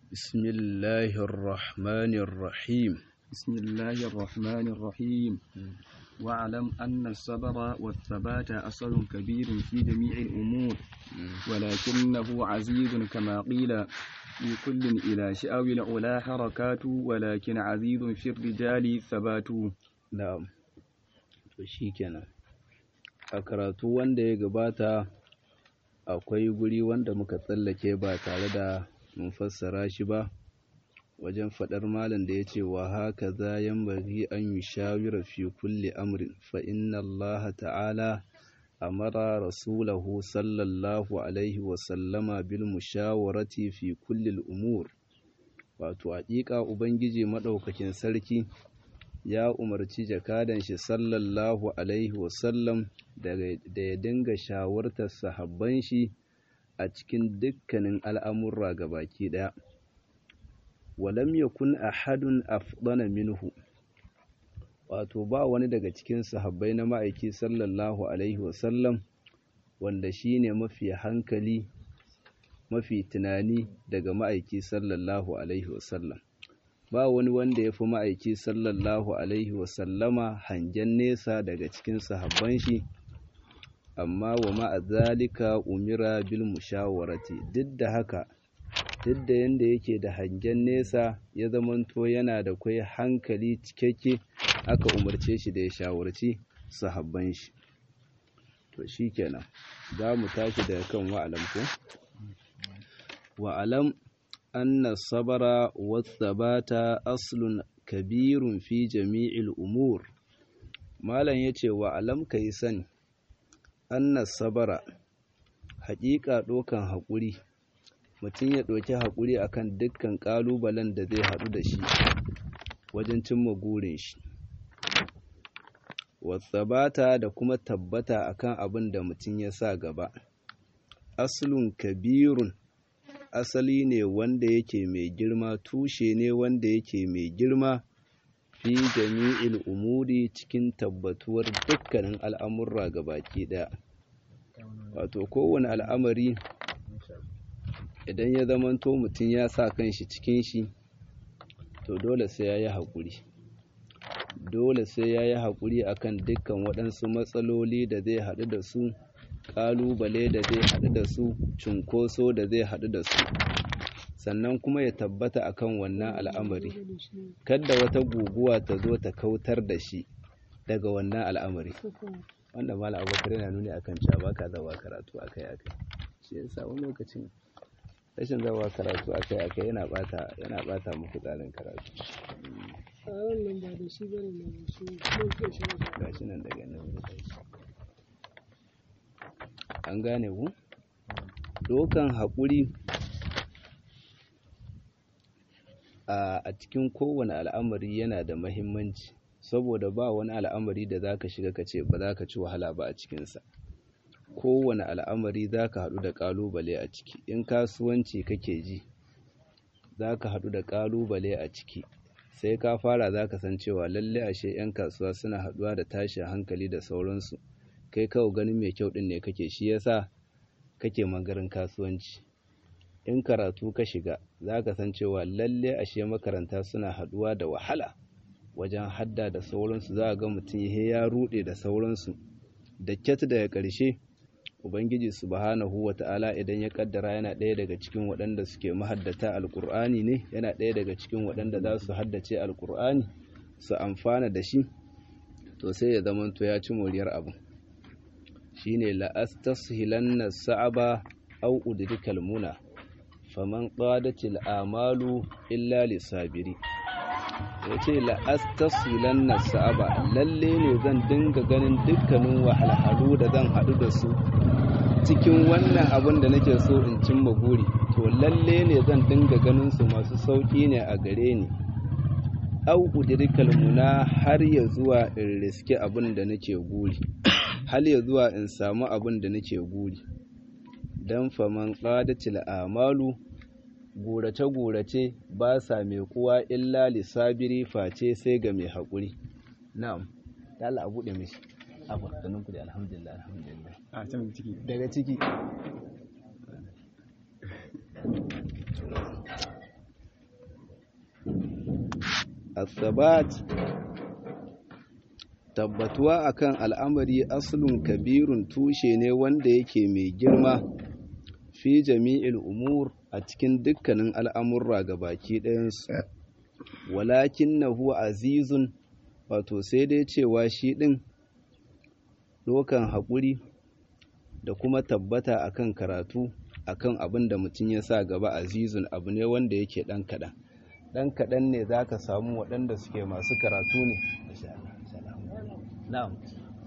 بسم الله الرحمن الرحيم بسم الله الرحمن الرحيم واعلم أن الصبر والثبات أصل كبير في جميع الأمور ولكنه عزيز كما قيل في كل إلى شأو العلا حركات ولكن عزيز في الرجال ثبات na'am to shikenan a karatu wanda ya gabata akwai guri wanda muka tsallake ba tare da mun fassara shi ba wajen faɗar malam da ya ce wa haka za bari an yi shawira fi kulli amrin fa inna Allah ta'ala amara rasulahu sallallahu alaihi wasallama bil mushawarati fi kulli umur wato haƙiƙa ubangiji maɗaukakin sarki ya umarci jakadan shi sallallahu alaihi wasallam da ya dinga shawartar sahabban shi a cikin dukkanin al'amurra baki ɗaya. Walam yakun ahadun afdana minhu wato ba wani daga cikin sahabbai na ma'aiki sallallahu alaihi wasallam wanda shi ne mafi hankali mafi tunani daga ma'aiki sallallahu alaihi wasallam. ba wani wanda ya fi ma'aiki sallallahu alaihi wasallama hangen nesa daga cikin sahabban shi amma wa ma'azalika umira bil mushawarati duk da haka duk da yanda yake da hangen nesa ya zamanto yana da kwai hankali cikakke aka umarce shi da ya shawarci sahabban shi to shikenan za mu tashi daga kan wa'alam ko wa'alam أن الصبر والثبات أصل كبير في جميع الأمور malam ya ce wa alam ka yi sani anna sabara haƙiƙa ɗaukan haƙuri mutum ya ɗauki haƙuri akan dukkan ƙalubalen da zai haɗu da shi wajen cimma gurin shi wasabata da kuma tabbata akan abin da mutum ya sa gaba aslun kabirun asali ne wanda yake mai girma tushe ne wanda yake mai girma fi jami'il umuri cikin tabbatuwar dukkanin al'amurra baki ɗaya wato kowane al'amari idan ya zamanto mutum ya sa kanshi cikin shi to dole sai ya yi haƙuri dole sai ya yi haƙuri akan dukkan waɗansu matsaloli da zai haɗu da su ƙalubale da zai haɗu da su cunkoso da zai haɗu da su sannan kuma ya tabbata akan wannan al'amari kadda wata guguwa ta zo ta kautar da shi daga wannan al'amari wanda mala abokar yana nuni akan cewa ba ka zawa karatu akai akai shi yasa wani lokacin rashin zawa karatu akai akai yana bata yana bata muku tsarin karatu a wannan ba da shi bane na shi mun ke shi gashi nan daga nan an gane ku dokan haƙuri a cikin kowane al'amari yana da mahimmanci saboda ba wani al'amari da za ka shiga ka ce ba za ka ci wahala ba a cikinsa kowane al'amari za ka haɗu da ƙalubale a ciki in kasuwanci kake ji za ka haɗu da ƙalubale a ciki sai ka fara za ka san cewa lalle ashe 'yan kasuwa suna haɗuwa da tashin hankali da sauransu kai kawai ganin mai kyau ɗin ne kake shi yasa kake magarin kasuwanci in karatu ka shiga za ka san cewa lalle ashe makaranta suna haɗuwa da wahala wajen hadda da sauransu za a ga mutum ya ruɗe da sauransu da kyat daga ƙarshe ubangiji subhanahu wa ta'ala idan ya kaddara yana ɗaya daga cikin waɗanda suke mahaddata alƙur'ani ne yana ɗaya daga cikin waɗanda za su haddace alƙur'ani su amfana da shi to sai ya zamanto ya ci moriyar abu shine la'astashilanna sa'aba aw udrikal muna faman qadatil amalu illa lisabiri yace la'astashilanna sa'aba lalle ne zan dinga ganin dukkanin wahalhalu da zan hadu da su cikin wannan abin da nake so in cimma guri to lalle ne zan dinga ganin su masu sauki ne a gare ni aw udrikal muna har ya zuwa in riske abin da nake guri hal ya zuwa in samu abin da nake guri dan faman qadatil amalu gurace-gurace ba sa mai kuwa illa lisabiri face sai ga mai haƙuri na'am Allah a buɗe mishi abu sanin ku da alhamdulillah alhamdulillah a can ciki daga ciki as-sabat tabbatuwa akan al'amari aslun kabirun tushe ne wanda yake mai girma fi jami'il umur a cikin dukkanin al'amurra ga baki ɗayansu walakin na huwa azizun wato sai dai cewa shi ɗin ɗokan haƙuri da kuma tabbata akan karatu akan abin da mutum ya sa gaba azizun abu ne wanda yake ɗan kaɗan ɗan kaɗan ne za ka samu waɗanda suke masu karatu ne na'am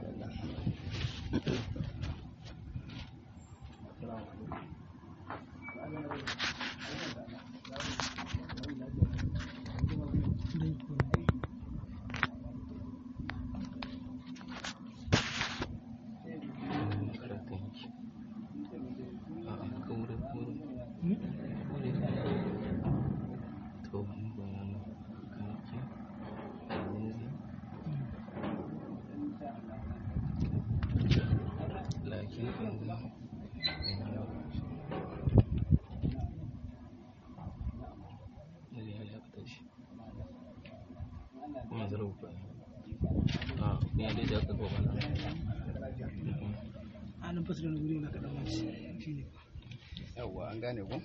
anan fasu da wuri na kaɗan wani shi ne yawwa an gane ku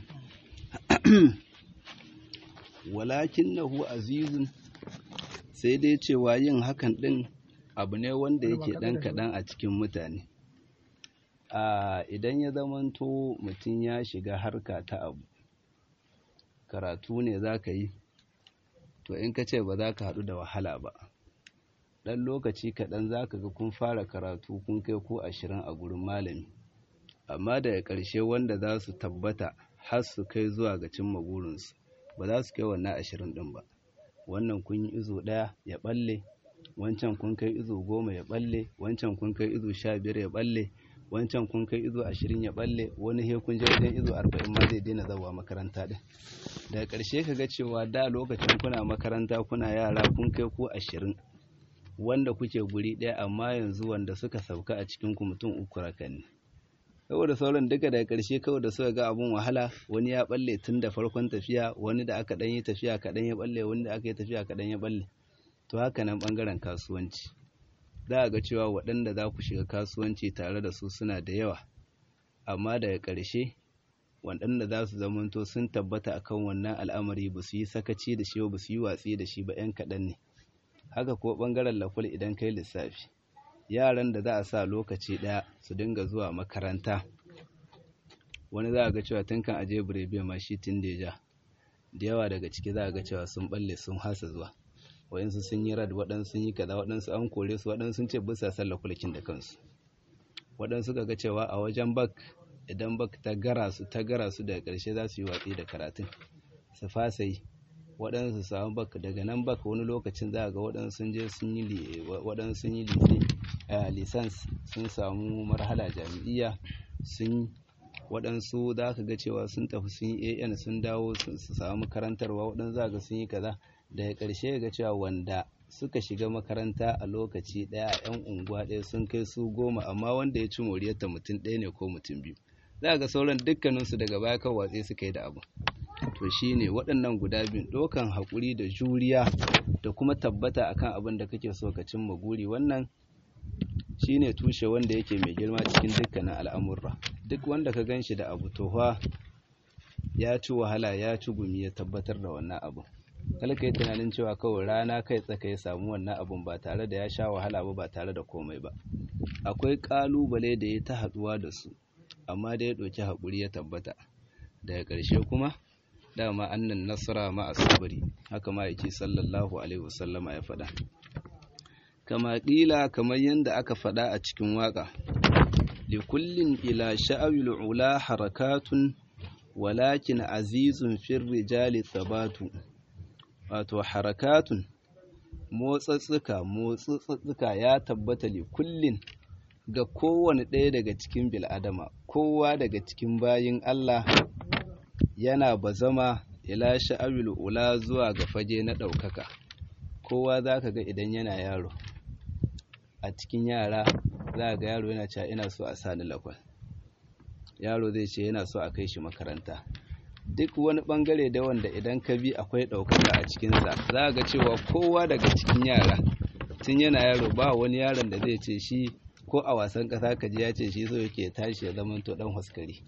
walakin nahu azizun sai dai cewa yin hakan ɗin abu ne wanda yake ɗan kaɗan a cikin mutane a idan ya zamanto mutum ya shiga harka ta abu karatu ne za ka yi to in ka ce ba za ka haɗu da wahala ba ɗan lokaci kaɗan za ka ga kun fara karatu kun kai ko ashirin a gurin malami amma daga ƙarshe wanda za su tabbata har su kai zuwa ga cimma burinsu ba za su kai wannan ashirin ɗin ba wannan kun yi izo ɗaya ya ɓalle wancan kun kai izo goma ya ɓalle wancan kun kai izo sha biyar ya ɓalle wancan kun kai izo ashirin ya ɓalle wani he kun je wajen izo arba'in ma zai daina zawa makaranta ɗin daga ƙarshe ka ga cewa da lokacin kuna makaranta kuna yara kun kai ko ashirin wanda kuke guri ɗaya amma yanzu wanda suka sauka a cikin ku mutum uku rakan ne saboda sauran duka daga ƙarshe kawai da suka ga abun wahala wani ya balle tun da farkon tafiya wani da aka ɗan yi tafiya kaɗan ya balle wani da aka yi tafiya kaɗan ya balle to haka nan ɓangaren kasuwanci za a ga cewa waɗanda za ku shiga kasuwanci tare da su suna da yawa amma daga ƙarshe waɗanda za su zamanto sun tabbata akan wannan al'amari ba su yi sakaci da shi ba su yi watsi da shi ba 'yan kaɗan ne haka ko ɓangaren laful idan kai lissafi yaran da za a sa lokaci ɗaya su dinga zuwa makaranta wani za a ga cewa tun kan aje birebe ma shi tun da ja da yawa daga ciki za a ga cewa sun balle sun hasa zuwa waɗansu sun yi rad waɗansu sun yi kaza waɗansu an kore su waɗansu sun ce bisa sallah kulkin da kansu waɗansu ga cewa a wajen bak idan bak ta gara su ta gara su daga ƙarshe za su yi watsi da karatun su fasa yi waɗansu samu bak daga nan bak wani lokacin za a ga waɗansu sun je sun yi waɗansu sun yi lisans sun samu marhala jami'iyya sun waɗansu za ka ga cewa sun tafi sun yi an sun dawo su samu karantarwa waɗansu za ga sun yi kaza daga ƙarshe ga cewa wanda suka shiga makaranta a lokaci ɗaya a 'yan unguwa ɗaya sun kai su goma amma wanda ya ci moriyarta mutum ɗaya ne ko mutum biyu za ga sauran dukkaninsu daga baya kan watsi suka yi da abu to shine waɗannan guda biyu ɗaukan haƙuri da juriya da kuma tabbata akan abin da kake so ka cimma guri wannan shine tushe wanda yake mai girma cikin dukkanin al'amurra duk wanda ka gan shi da abu tofa ya ci wahala ya ci gumi ya tabbatar da wannan abu kala ka yi tunanin cewa kawai rana kai tsaka ya samu wannan abun ba tare da ya sha wahala ba ba tare da komai ba akwai ƙalubale da ya ta haɗuwa da su amma da ya ɗauki haƙuri ya tabbata daga ƙarshe kuma dama annan nasara ma asabari haka ma yake sallallahu alaihi wasallama ya faɗa kama ƙila kamar yadda aka faɗa a cikin waƙa likullin ila sha'awil ula harakatun walakin azizun fir rijali sabatu wato harakatun motsatsuka motsatsuka ya tabbata likullin ga kowane ɗaya daga cikin bil'adama kowa daga cikin bayin Allah yana bazama ila sha'awil ula zuwa ga fage na ɗaukaka kowa za ka ga idan yana yaro a cikin yara za ga yaro yana cewa ina so a sani lakwal yaro zai ce yana so a kai shi makaranta duk wani bangare da wanda idan ka bi akwai ɗaukaka a cikinsa za ga cewa kowa daga cikin yara tun yana yaro ba wani yaron da zai ce shi ko a wasan ƙasa ka ji ya ce shi so yake tashi ya zama to ɗan huskari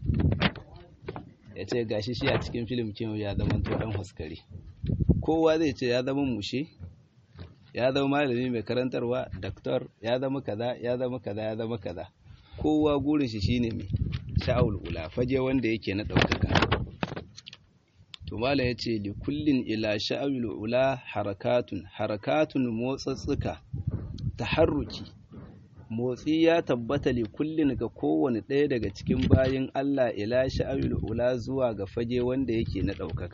ya ce gashi shi a cikin filim kin ya zama to ɗan huskari kowa zai ce ya zama mushe ya zama malami mai karantarwa daktar ya zama kaza ya zama kaza ya zama kaza kowa gurin shi shine mai sha'awul ula faje wanda yake na ɗaukaka to malam ya ce li kullin ila sha'awul ula harakatun harakatun motsatsuka taharruki motsi ya tabbata li kullin ga kowane ɗaya daga cikin bayin Allah ila sha'awul ula zuwa ga fage wanda yake na ɗaukaka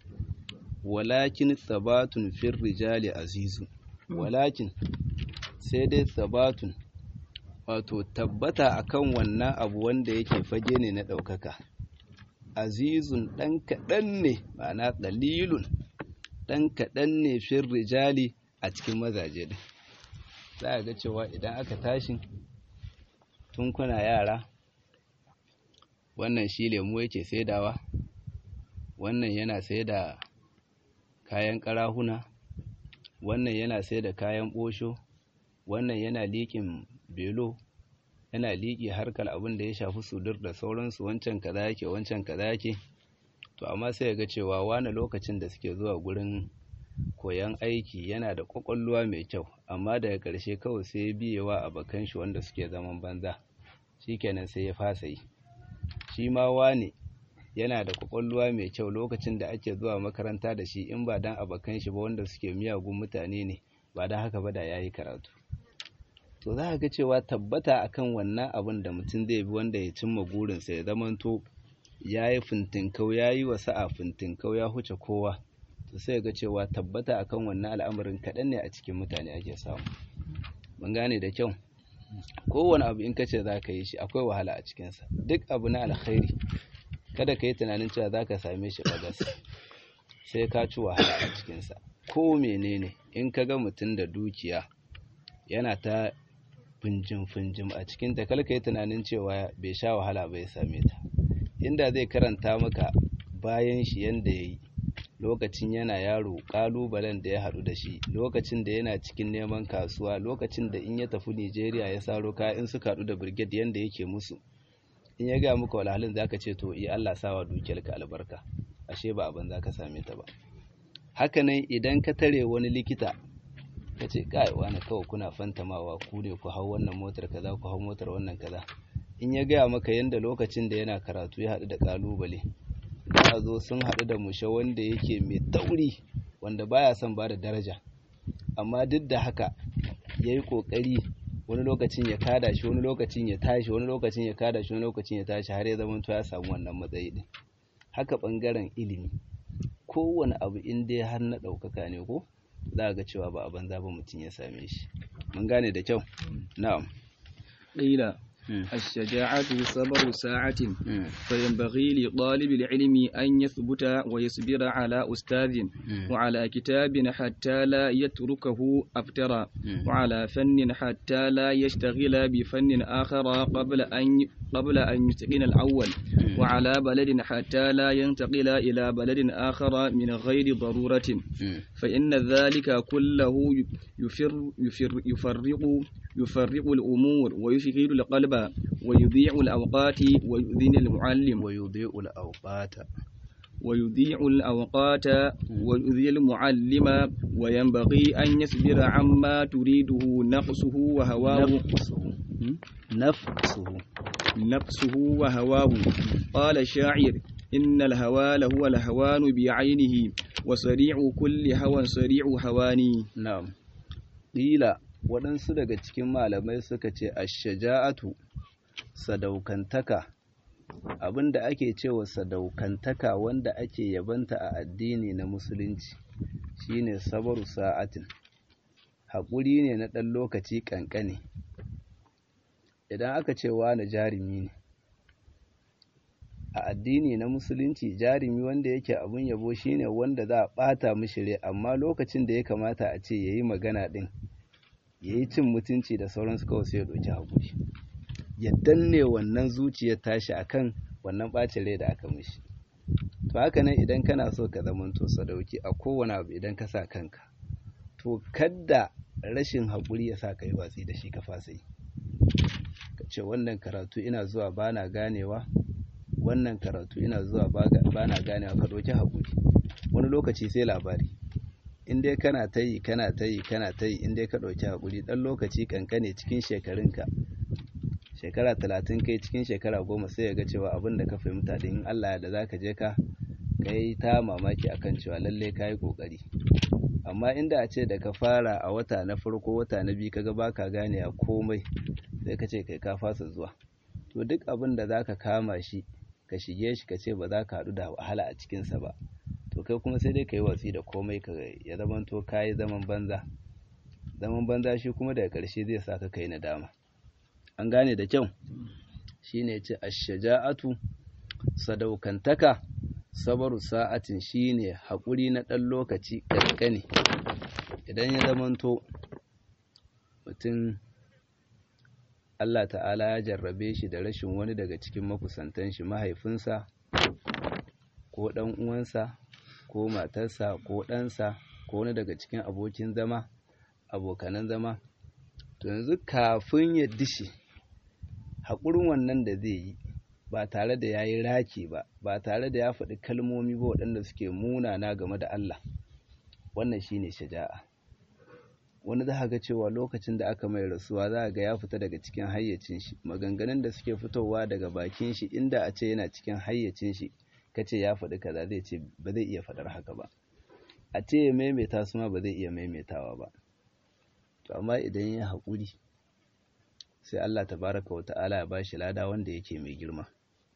walakin thabatun fir rijali azizu walakin sai dai thabatun wato tabbata akan wannan abu wanda yake fage ne na ɗaukaka azizun ɗan kaɗan ne ma'ana ɗalilun ɗan kaɗan ne fir rijali a cikin mazaje din za a ga cewa idan aka tashi tun kuna yara wannan shi lemu yake saidawa wannan yana saida kayan ƙarahuna wannan yana saida kayan ɓosho wannan yana liƙin belo yana liƙi harkar abin da ya shafi sudur da sauransu wancan kaza yake wancan kaza yake to amma sai ga cewa wani lokacin da suke zuwa gurin koyan aiki yana da ƙwaƙwalwa mai kyau amma daga ƙarshe kawai sai ya biyewa abokan shi wanda suke zaman banza shikenan sai ya fasa yi shi ma wane yana da ƙwaƙwalwa mai kyau lokacin da ake zuwa makaranta da shi in ba dan abokan shi ba wanda suke miyagun mutane ne ba dan haka ba da yayi karatu to za ga cewa tabbata akan wannan abin da mutum zai bi wanda ya cimma burinsa ya zamanto ya yi fintinkau ya yi wa sa'a fintinkau ya huce kowa to sai ga cewa tabbata akan wannan al'amarin kaɗan ne a cikin mutane ake samu mun gane da kyau kowane abu in ka ce za ka yi shi akwai wahala a cikinsa duk abu na alkhairi kada ka yi tunanin cewa za ka same shi bagas sai ka ci wahala a cikinsa ko menene in ka ga mutum da dukiya yana ta finjim-finjim a cikin ta kalka yi tunanin cewa bai sha wahala bai same ta inda zai karanta maka bayan shi yanda ya yi lokacin yana yaro ƙalubalen da ya haɗu da shi lokacin da yana cikin neman kasuwa lokacin da in ya tafi nigeria ya saro kaya in suka haɗu da birgit yanda yake musu in ya gaya muka walhalin za ka ce to iya allah sawa dukiyarka albarka ashe ba abin za ka same ta ba hakanan idan ka tare wani likita ka ce kai wani kawai kuna fantamawa ku ne ku hau wannan motar kaza ku hau motar wannan kaza in ya gaya maka yadda lokacin da yana karatu ya haɗu da ƙalubale za a zo sun haɗu da mushe wanda yake mai tauri wanda baya son ba da daraja amma duk da haka ya yi ƙoƙari wani lokacin ya kada shi wani lokacin ya tashi wani lokacin ya kada shi wani lokacin ya tashi har ya zama ya samu wannan matsayi din haka ɓangaren ilimi kowane abu in dai har na ɗaukaka ne ko za ga cewa ba a banza ba mutum ya same shi mun gane da kyau na'am qila الشجاعة صبر ساعة فينبغي لطالب العلم أن يثبت ويصبر على أستاذ وعلى كتاب حتى لا يتركه أفترا وعلى فن حتى لا يشتغل بفن آخر قبل أن قبل أن يتقن الأول وعلى بلد حتى لا ينتقل إلى بلد آخر من غير ضرورة فإن ذلك كله يفر يفر يفرق يفرق الأمور ويشغل القلب ويضيع الأوقات ويؤذن المعلم ويضيع الأوقات ويضيع الأوقات ويؤذي المعلم وينبغي أن يصبر عما تريده نقصه وهواه نفسه نفسه نفسه وهواه قال الشاعر إن الهوى لهو الهوان بعينه وسريع كل هوى سريع هواني نعم قيل waɗansu daga cikin malamai suka ce ashaja'atu sadaukantaka abinda ake cewa sadaukantaka wanda ake yabanta a addini na musulunci shine sabaru sa'atin haƙuri ne na ɗan lokaci ƙanƙani idan aka ce wani jarumi ne a addini na musulunci jarumi wanda yake abun yabo shine wanda za a ɓata mishi rai amma lokacin da ya kamata a ce yayi magana ɗin ya yi cin mutunci da sauransu kawai sai ya ɗauki haƙuri ya danne wannan zuciyar tashi akan wannan ɓacin rai da aka mishi to haka nan idan kana so ka zamanto sadauki a kowane abu idan ka sa kanka to kadda rashin haƙuri ya sa ka yi watsi da shi ka fasa yi ka ce wannan karatu ina zuwa ba na ganewa wannan karatu ina zuwa ba na ganewa ka ɗauki haƙuri wani lokaci sai labari in dai kana ta yi kana ta yi kana ta yi in dai ka ɗauki haƙuri ɗan lokaci kankane cikin shekarunka shekara talatin kai cikin shekara goma sai ya ga cewa abin da ka fahimta da in Allah da za ka je ka kai ta mamaki akan cewa lallai ka yi ƙoƙari amma inda a ce da ka fara a wata na farko wata na biyu kaga baka gane a komai sai ka ce kai ka fasa zuwa to duk abin da za ka kama shi ka shige shi ka ce ba za ka haɗu da wahala a cikinsa ba to kai kuma sai dai ka yi watsi da komai ka ya zama to ka yi zaman banza zaman banza shi kuma daga ƙarshe zai sa ka kai nadama an gane da kyau shine ce ashaja'atu sadaukantaka sabaru sa'atin shine haƙuri na ɗan lokaci ƙanƙani idan ya zamanto mutum Allah ta'ala ya jarrabe shi da rashin wani daga cikin makusantan shi mahaifinsa ko ɗan uwansa ko matarsa ko ɗansa ko wani daga cikin abokin zama abokanan zama to yanzu kafin ya dishi haƙurin wannan da zai yi ba tare da ya yi raki ba ba tare da ya faɗi kalmomi ba waɗanda suke munana game da Allah wannan shine shaja'a wani za ga cewa lokacin da aka mai rasuwa za ga ya fita daga cikin hayyacin shi maganganun da suke fitowa daga bakin shi inda a ce yana cikin hayyacin shi kace ya faɗi kaza zai ce ba zai iya faɗar haka ba a ce ya maimaita su ma ba zai iya maimaitawa ba to amma idan ya haƙuri sai Allah tabaraka wa ta'ala ya bashi lada wanda yake mai girma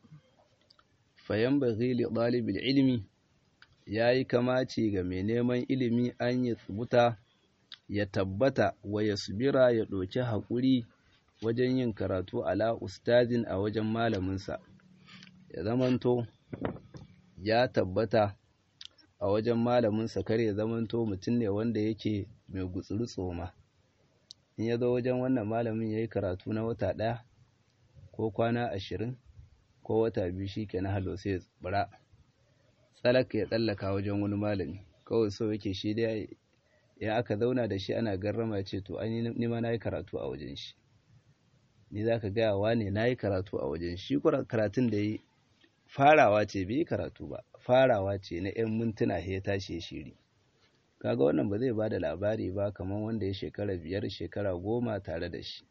fayan baghi li ɗalibin ilimi ya yi kamaci ga mai neman ilimi an yi tsubuta ya tabbata wa ya subira ya ɗauki haƙuri wajen yin karatu ala ustazin a wajen malaminsa ya zamanto ya tabbata a wajen malaminsa kar ya zamanto mutum ne wanda yake mai gutsuri tsoma in ya zo wajen wannan malamin ya yi karatu na wata ɗaya ko kwana ashirin ko wata biyu shi ke na halo sai ya tsibira tsalaka ya tsallaka wajen wani malami kawai so yake shi dai ya aka zauna da shi ana garrama ya ce to an ni ma na yi karatu a wajen shi ni za ka gaya wa ne na yi karatu a wajen shi karatun da yi farawa ce bai yi karatu ba farawa ce na 'yan mintuna ya tashi ya shiri kaga wannan ba zai ba da labari ba kamar wanda ya shekara biyar shekara goma tare da shi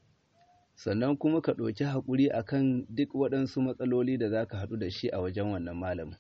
sannan kuma ka ɗauki haƙuri akan duk waɗansu matsaloli da za ka haɗu da shi a wajen wannan malamin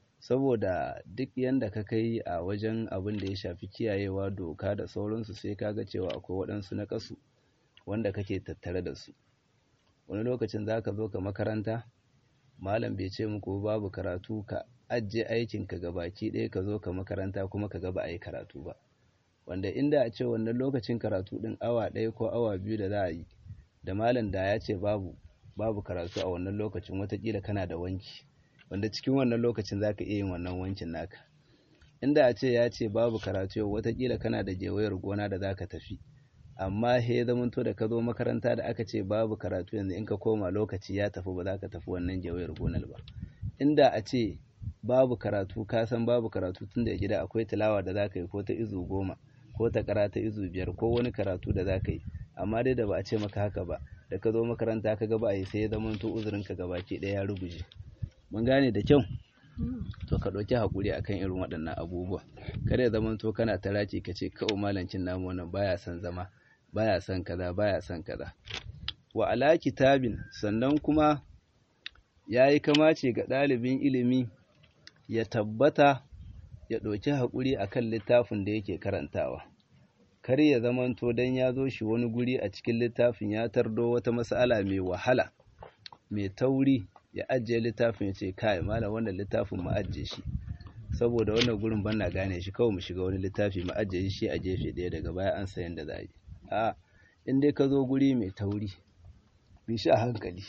saboda duk yanda ka kai a wajen abin da ya shafi kiyayewa doka da sauransu sai ka ga cewa akwai waɗansu na ƙasu wanda kake tattare da su wani lokacin za ka zo ka makaranta malam bai ce muku babu karatu ka ajiye aikinka ga baki ɗaya ka zo ka makaranta kuma ka ga ba a yi karatu ba wanda inda a ce wannan lokacin karatu ɗin awa ɗaya ko awa biyu da za a yi da malam da ya ce babu babu karatu a wannan lokacin watakila kana da wanki wanda cikin wannan lokacin za ka iya yin wannan wankin naka inda a ce ya ce babu karatu yau watakila kana da gewayar gona da za ka tafi amma he zamanto da ka zo makaranta da aka ce babu karatu yanzu in ka koma lokaci ya tafi ba za ka tafi wannan gewayar gonar ba inda a ce babu karatu ka san babu karatu tun da gida akwai tilawa da za ka yi ko ta izu goma ko ta kara ta izu biyar ko wani karatu da za ka yi amma dai da ba a ce maka haka ba da ka zo makaranta ka ga ba a yi sai ya zamanto uzurinka gabaki ɗaya ya ruguje mun gane da kyau to ka ɗauki haƙuri akan irin waɗannan abubuwa kada ya zama to kana ta raki ka ce kawai malancin namu wannan baya son zama baya son kaza baya son kaza wa ala kitabin sannan kuma ya yi kamace ga ɗalibin ilimi ya tabbata ya ɗauki haƙuri akan littafin da yake karantawa kar ya zamanto don ya zo shi wani guri a cikin littafin ya tardo wata mas'ala mai wahala mai tauri ya ajiye littafin ya ce kai malam wannan littafin mu ajiye shi saboda wannan gurin ban na gane shi kawai mu shiga wani littafi mu ajiye shi a gefe ɗaya daga baya an sayan da za a yi a in dai ka zo guri mai tauri bi shi a hankali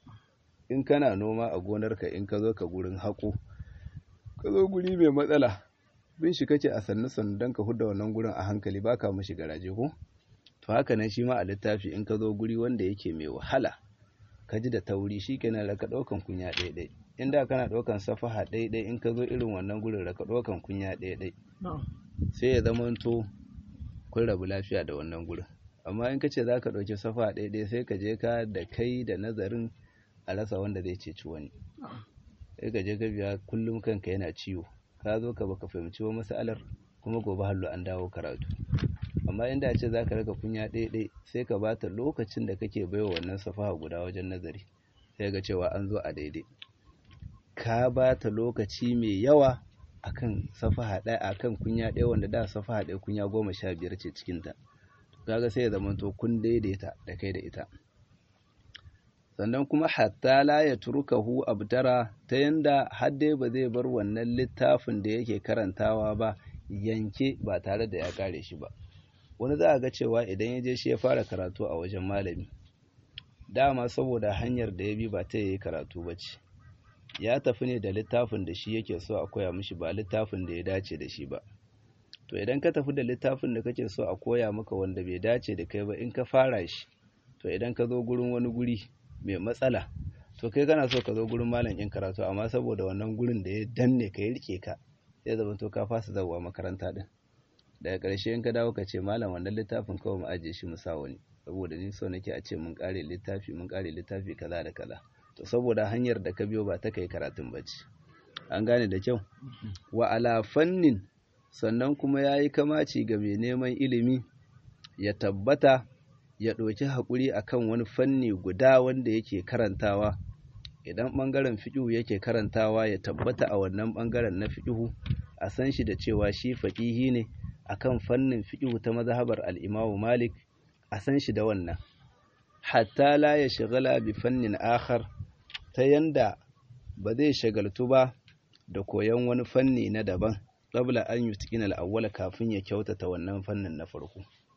in kana noma a gonarka in ka zo ka gurin haƙo ka zo guri mai matsala bin shi kake a sannu sannu don ka hudda wannan gurin a hankali ba ka mashi garaje ko to haka nan shi ma a littafi in ka zo guri wanda yake mai wahala ka ji da tauri shi kenan da ka ɗaukan kunya ɗaiɗai inda kana ɗaukan safaha ɗaiɗai in ka zo irin wannan gurin da ka ɗaukan kunya ɗaiɗai sai ya zamanto kun rabu lafiya da wannan gurin amma in ka ce za ka ɗauki safaha ɗaiɗai sai ka je ka da kai da nazarin a rasa wanda zai ceci wani sai ka je ka biya kullum kanka yana ciwo ka zo ka baka fahimci wa masalar kuma gobe hallo an dawo karatu amma inda ce za ka raka kunya ɗaiɗai sai ka bata lokacin da kake baiwa wannan safaha guda wajen nazari sai ga cewa an zo a daidai ka bata lokaci mai yawa akan safaha ɗaya akan kunya ɗaya wanda da safaha ɗaya kunya goma sha biyar ce cikinta kaga sai ya zamanto kun daidaita da kai da ita sannan kuma hatta la ya turkahu abtara ta yanda har dai ba zai bar wannan littafin da yake karantawa ba yanke ba tare da ya kare shi ba wani za a ga cewa idan ya je shi ya fara karatu a wajen malami dama saboda hanyar da ya bi ba ta yi karatu ba ce ya tafi ne da littafin da shi yake so a koya mishi ba littafin da ya dace da shi ba to idan ka tafi da littafin da kake so a koya maka wanda bai dace da kai ba in ka fara shi to idan ka zo gurin wani guri mai matsala to kai kana so ka zo gurin malam in karatu amma saboda wannan gurin da ya danne ka ya rike ka sai zama to ka fasa zawa makaranta din daga ƙarshe in ka dawo ka ce malam wannan littafin kawai mu ajiye shi mu sa wani saboda ni so nake a ce mun kare littafi mun kare littafi kaza da kaza to saboda hanyar da ka biyo ba ta kai karatun bacci an gane da kyau wa ala fannin sannan kuma yayi kamaci ga mai neman ilimi ya tabbata ya ɗauki haƙuri akan wani fanni guda wanda yake karantawa idan ɓangaren fiƙihu yake karantawa ya tabbata a wannan ɓangaren na fiƙihu a san shi da cewa shi faƙihi ne akan fannin fiƙihu ta mazhabar al-Imam Malik a san shi da wannan hatta la ya shagala bi fannin akhar ta yanda ba zai shagaltu ba da koyon wani fanni na daban qabla an yutqina al-awwala kafin ya kyautata wannan fannin na farko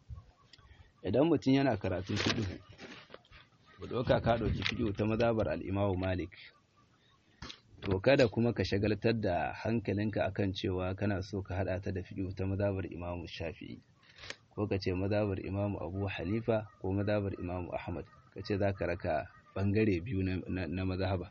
idan mutum yana karatun fiqh ba doka ka dauki fiqh ta mazhabar al-Imam Malik to kada kuma ka shagaltar da hankalinka akan cewa kana so ka hada ta da fiqh ta mazhabar Imam Shafi'i ko ka ce mazhabar Imam Abu Hanifa ko mazhabar Imam Ahmad ka ce zaka raka bangare biyu na, na mazhaba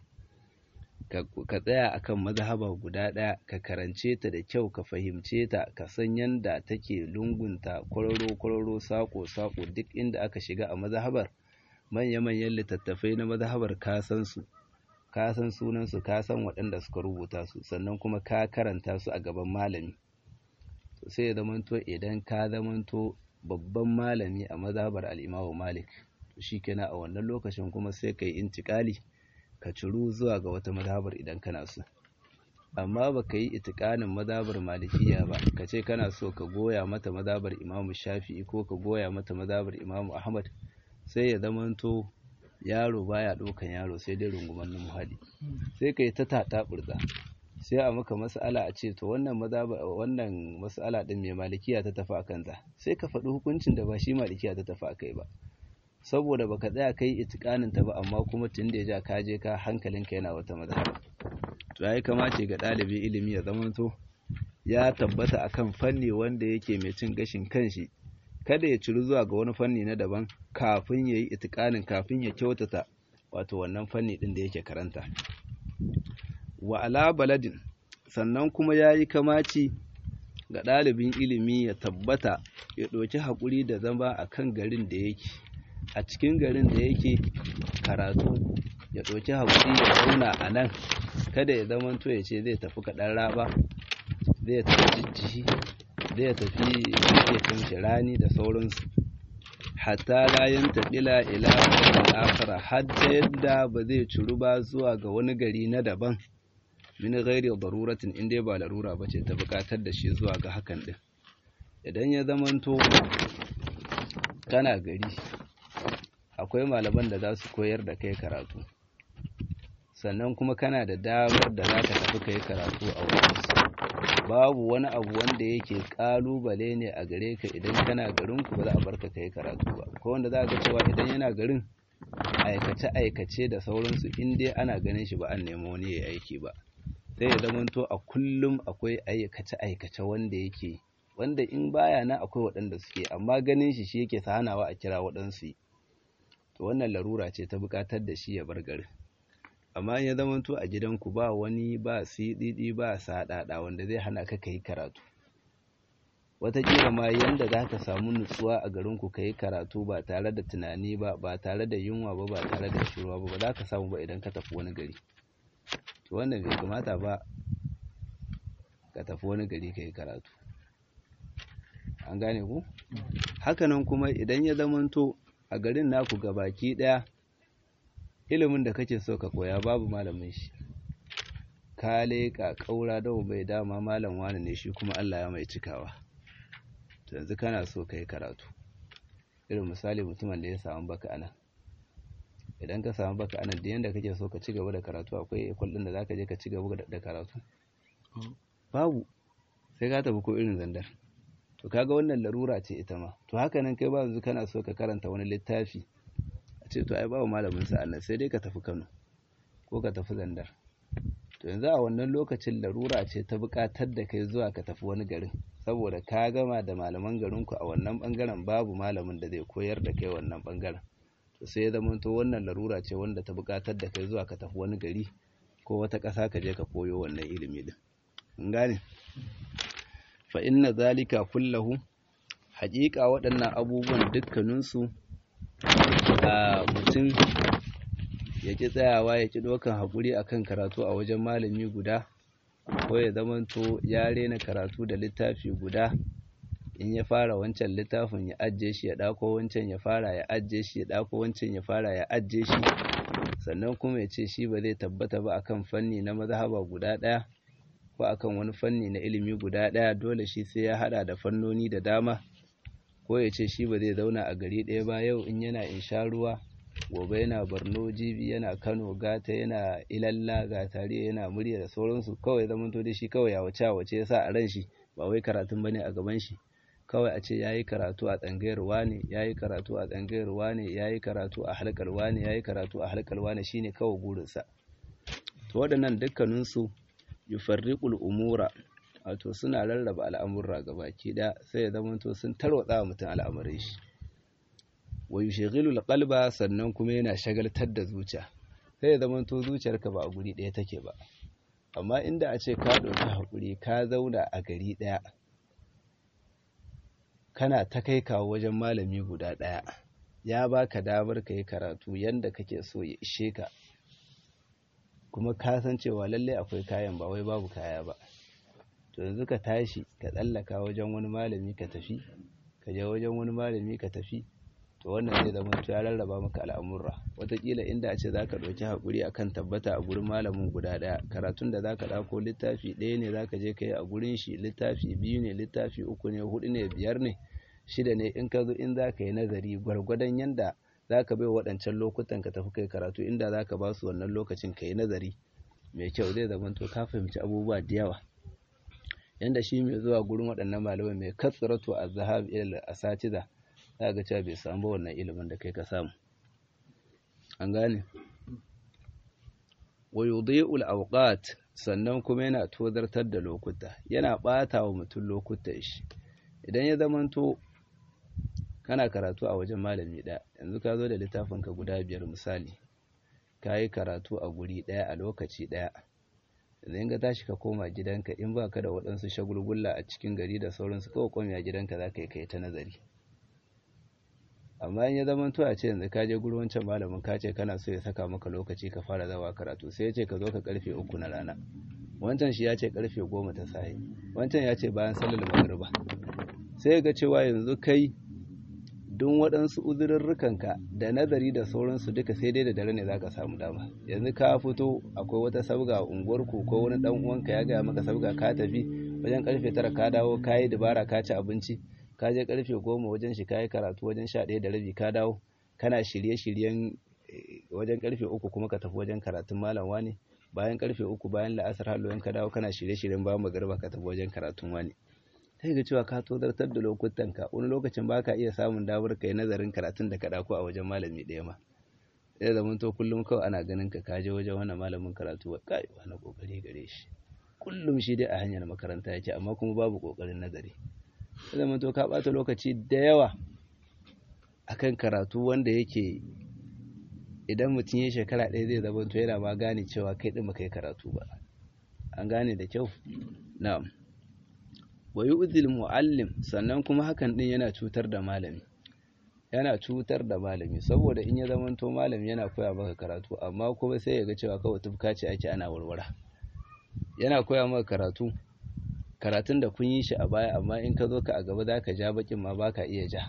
ka tsaya akan mazhaba guda ɗaya ka karance ta da kyau ka fahimce ta ka san yanda take lungunta kwararo kwararo sako sako duk inda aka shiga a mazhabar manya manyan littattafai na mazhabar ka san su ka san sunan su ka san waɗanda suka rubuta su sannan kuma ka karanta su a gaban malami to sai ya zamanto idan ka zamanto babban malami a mazhabar al-Imam Malik to shikenan a wannan lokacin kuma sai kai intikali ka ciru zuwa ga wata mazhabar idan kana so amma baka yi itikanin mazhabar malikiya ba ka ce kana so ka goya mata mazhabar imamu shafi'i ko ka goya mata mazhabar imamu ahmad sai ya zamanto yaro baya ɗaukan yaro sai dai runguman muhali sai ka yi ta tata burza sai a maka mas'ala a ce to wannan mazhaba wannan mas'ala din mai malikiya ta tafi akan ta sai ka faɗi hukuncin da ba shi malikiya ta tafi akai ba saboda baka tsaya kai itikanin ta ba amma kuma tun da ya ja ka je ka hankalinka yana wata mazhaba to yayi kamace ga ɗalibi ilimi ya zamanto ya tabbata akan fanni wanda yake mai cin gashin kanshi kada ya ciru zuwa ga wani fanni na daban kafin ya yi itikanin kafin ya kyautata wato wannan fanni ɗin da yake karanta wa ala baladin sannan kuma ya yi kamaci ga ɗalibin ilimi ya tabbata ya ɗauki haƙuri da zama a kan garin da yake a cikin garin da yake karatu ya ɗauki haƙuri ya zauna a nan kada ya zamanto ya ce zai tafi kaɗan raba zai tafi jijjihi zai tafi ya kamshi rani da sauransu hatta layan taɓila ila akara har da yadda ba zai curu ba zuwa ga wani gari na daban min ghairi daruratin in dai ba larura ba ce ta buƙatar da shi zuwa ga hakan ɗin idan ya zamanto kana gari akwai malaman da za su koyar da kai karatu sannan kuma kana da damar da za ka tafi kai karatu a wajensu babu wani abu wanda yake kalubale ne a gare ka idan kana garin ku ba za a barka kai karatu ba ko wanda za ga cewa idan yana garin aikace aikace da sauransu in dai ana ganin shi ba an nemo wani ya aiki ba sai ya zamanto a kullum akwai aikace aikace wanda yake wanda in baya nan akwai waɗanda suke amma ganin shi shi yake hanawa a kira waɗansu to wannan larura ce ta buƙatar da shi ya bar garin amma in ya zamanto a gidanku ba wani ba siɗiɗi ba saɗaɗa wanda zai hana ka kai karatu wataƙila ma yanda za ka samu nutsuwa a garinku ka yi karatu ba tare da tunani ba ba tare da yunwa ba ba tare da shirwa ba ba za ka samu ba idan ka tafi wani gari to wannan bai kamata ba ka tafi wani gari ka yi karatu an gane ku hakanan kuma idan ya zamanto a garin naku baki ɗaya ilimin da kake so ka koya babu malamin shi ka leƙa ƙaura da bai dama malam wani ne shi kuma Allah ya mai cikawa to yanzu kana so ka yi karatu irin misali mutumin da ya samu baka anan idan ka samu baka anan da yanda kake so ka ci gaba da karatu akwai ekol din da zaka je ka ci gaba da karatu babu sai ka tafi ko irin zandar to kaga wannan larura ce ita ma to haka nan kai ba yanzu kana so ka karanta wani littafi a ce to ai babu malamin sa annan sai dai ka tafi Kano ko ka tafi zandar to yanzu a wannan lokacin larura ce ta buƙatar da kai zuwa ka tafi wani garin saboda ka gama da malaman garinku a wannan bangaren babu malamin da zai koyar da kai wannan bangaren to sai ya zama to wannan larura ce wanda ta buƙatar da kai zuwa ka tafi wani gari ko wata ƙasa ka je ka koyo wannan ilimi din in gane fa inna zalika kullahu haƙiƙa waɗannan abubuwan dukkaninsu a mutum ya ƙi tsayawa ya ƙi ɗaukan haƙuri akan karatu a wajen malami guda ko ya zamanto ya rena karatu da littafi guda in ya fara wancan littafin ya ajiye shi ya ɗako wancan ya fara ya ajiye shi ya ɗako wancan ya fara ya ajiye shi sannan kuma ya ce shi ba zai tabbata ba akan fanni na mazhaba guda ɗaya ko akan wani fanni na ilimi guda ɗaya dole shi sai ya haɗa da fannoni da dama ko ya ce shi ba zai zauna a gari ɗaya ba yau in yana in sha ruwa gobe yana borno jibi yana kano gata yana ilalla gatari yana murya da sauransu kawai zaman to da shi kawai ya wace wace ya sa a ran shi ba wai karatun bane a gaban shi kawai a ce yayi karatu a tsangayar wane yayi karatu a tsangayar wane yayi karatu a halkar wane yayi karatu a halkar wane shine kawai burinsa to waɗannan dukkaninsu yufarriqul umura wato suna rarraba al'amurra gabaki ɗaya sai ya zama to sun tarwatsa wa mutum al'amuran shi wa yushghilul qalba sannan kuma yana shagaltar da zuciya sai ya zama to zuciyarka ba a guri ɗaya take ba amma inda a ce ka ɗauki hakuri ka zauna a gari ɗaya kana ta kai kawo wajen malami guda ɗaya ya baka damar ka yi karatu yanda kake so ya ishe ka kuma ka san cewa lalle akwai kayan ba wai babu kaya ba to yanzu ka tashi ka tsallaka wajen wani malami ka tafi ka je wajen wani malami ka tafi to wannan zai zama ya rarraba maka al'amurra wataƙila inda a ce za ka ɗauki haƙuri a kan tabbata a gurin malamin guda ɗaya karatun da za ka ɗauko littafi ɗaya ne za ka je ka yi a gurin shi littafi biyu ne littafi uku ne huɗu ne biyar ne shida ne in ka zo in za ka yi nazari gwargwadon yanda za ka bai waɗancan lokutan ka tafi kai karatu inda za ka ba su wannan lokacin ka yi nazari mai kyau zai zama to ka fahimci abubuwa da yawa yanda shi mai zuwa gurin waɗannan malamai mai katsiratu a zahab ilal asatiza za ga cewa bai samu wannan ilimin da kai ka samu an gane wa yudhi'ul awqat sannan kuma yana tozartar da lokuta yana ɓata wa mutum lokutan shi idan ya zamanto kana karatu a wajen malami ɗaya yanzu ka zo da littafinka guda biyar misali ka yi karatu a guri ɗaya a lokaci ɗaya idan ka tashi ka koma gidanka in ba ka da waɗansu shagulgulla a cikin gari da sauransu kawai kwami a gidanka za ka yi kai ta nazari amma in ya zama to a ce yanzu ka je gurin wancan malamin ka ce kana so ya saka maka lokaci ka fara zawa karatu sai ya ce ka zo ka karfe uku na rana wancan shi ya ce karfe goma ta safe wancan ya ce bayan sallar magriba sai ga cewa yanzu kai don waɗansu uzurarrukanka da nazari da sauransu duka sai dai da dare ne za ka samu dama yanzu ka fito akwai wata sabga a unguwarku ko wani ɗan uwanka ya gaya maka sabga ka tafi wajen karfe tara ka dawo ka yi dabara ka ci abinci ka je karfe goma wajen shi ka yi karatu wajen sha ɗaya da rabi ka dawo kana shirye-shiryen wajen karfe uku kuma ka tafi wajen karatun malam wani bayan karfe uku bayan la'asar halloyin ka dawo kana shirye-shiryen bayan magariba ka tafi wajen karatun wani sai ga cewa ka tozartar da lokutan ka wani lokacin baka iya samun damar kai nazarin karatun da ka dauko a wajen malami ɗaya ma sai da to kullum kawai ana ganin ka kaje wajen wannan malamin karatu wa kai wani kokari gare shi kullum shi dai a hanyar makaranta yake amma kuma babu kokarin nazari sai da to ka bata lokaci da yawa akan karatu wanda yake idan mutum ya shekara ɗaya zai zama to yana ma gane cewa kai ɗin baka yi karatu ba an gane da kyau na'am wa yu'zil mu'allim sannan kuma hakan ɗin yana cutar da malami yana cutar da malami saboda in ya zama to malami yana koya maka karatu amma kuma sai ya ga cewa kawai tufka ce ake ana warwara yana koya maka karatu karatun da kun yi shi a baya amma in ka zo ka a gaba za ka ja bakin ma ba ka iya ja